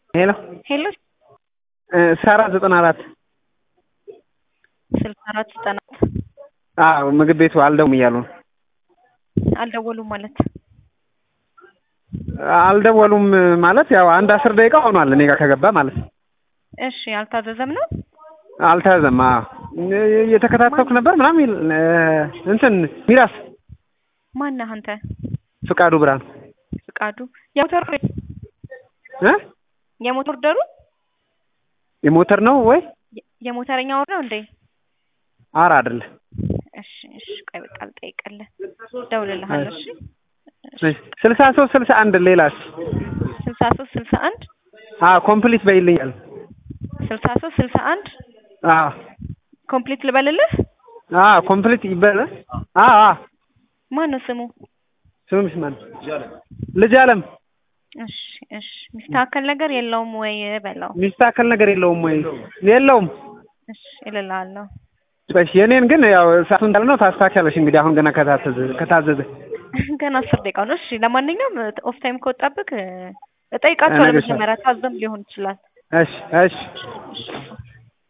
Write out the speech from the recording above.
ሄሎ ሄሎ ሳራ ዘጠና አራት ስልሳ አራት ዘጠና አዎ ምግብ ቤቱ አልደውም እያሉ ነው። አልደወሉም ማለት አልደወሉም ማለት ያው አንድ አስር ደቂቃ ሆኗል እኔ ጋር ከገባ ማለት ነው። እሺ አልታዘዘም ነው አልተያዘም። አዎ እየተከታተልኩ ነበር ምናምን ይል እንትን ሚራስ ማነህ አንተ? ፍቃዱ ብርሃን ፍቃዱ የሞተር እ የሞተር ደሩ የሞተር ነው ወይ የሞተረኛ ወር ነው እንዴ? አረ አይደለ እሺ እሺ ቆይ በቃ ልጠይቅልህ፣ እደውልልሃለሁ። እሺ ስልሳ ሶስት ስልሳ አንድ ሌላስ ስልሳ ሶስት ስልሳ አንድ አዎ ኮምፕሊት በይልኛል። ስልሳ ሶስት ስልሳ አንድ አዎ ኮምፕሊት ልበልልህ? አዎ ኮምፕሊት ይበል። አዎ አዎ ማን ነው ስሙ? ስምሽ ማን? ልጅ አለም እሺ እሺ ሚስተካከል ነገር የለውም ወይ በለው። ሚስተካከል ነገር የለውም ወይ? የለውም። እሺ እልልሃለሁ። እሺ የኔን ግን ያው ሰዓቱ እንዳለ ነው ታስተካክያለሽ። እንግዲህ አሁን ገና ከታዘዘ ከታዘዘ ገና አስር ደቂቃ ነው። እሺ ለማንኛውም ኦፍ ታይም ከወጣብህ እጠይቃቸዋለሁ። እነግርሻለሁ። መጀመሪያ ታዘም ሊሆን ይችላል። እሺ እሺ